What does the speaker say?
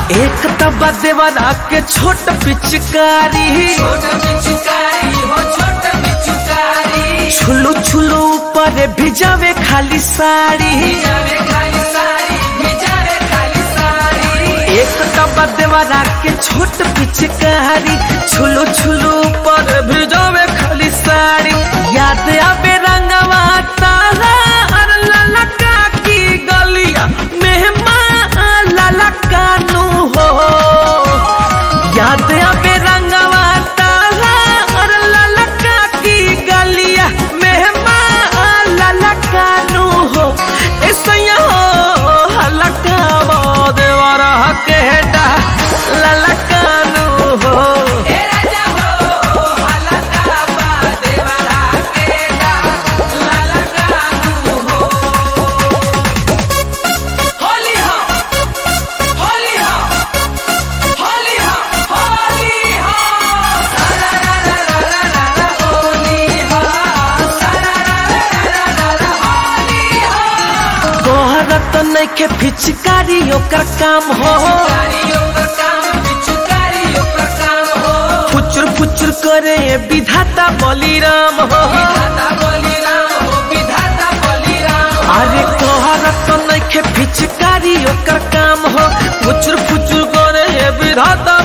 एक तबा देवरा के छोट पिचकारी छुलू छुलू ऊपर भिजावे खाली साड़ी एक तबा देवरा के छोट पिचकारी छुलू छुलू ऊपर भिजावे खाली साड़ी याद आवे रंगवा तारा और ललका की गलिया मेहमान ललका नु हो याद आवे रंगवा तारा और ललका की गलिया मेहमान ललका नु हो ऐसा हो हलका देवरा के डा ललका नु हो तोहरा तो नइखे पिचकारी ओकर काम हो फुचुर फुचुर करे विधाता बलिराम हो अरे तोहरा तो नइखे पिचकारी ओकर काम हो फुचुर फुचुर करे विधाता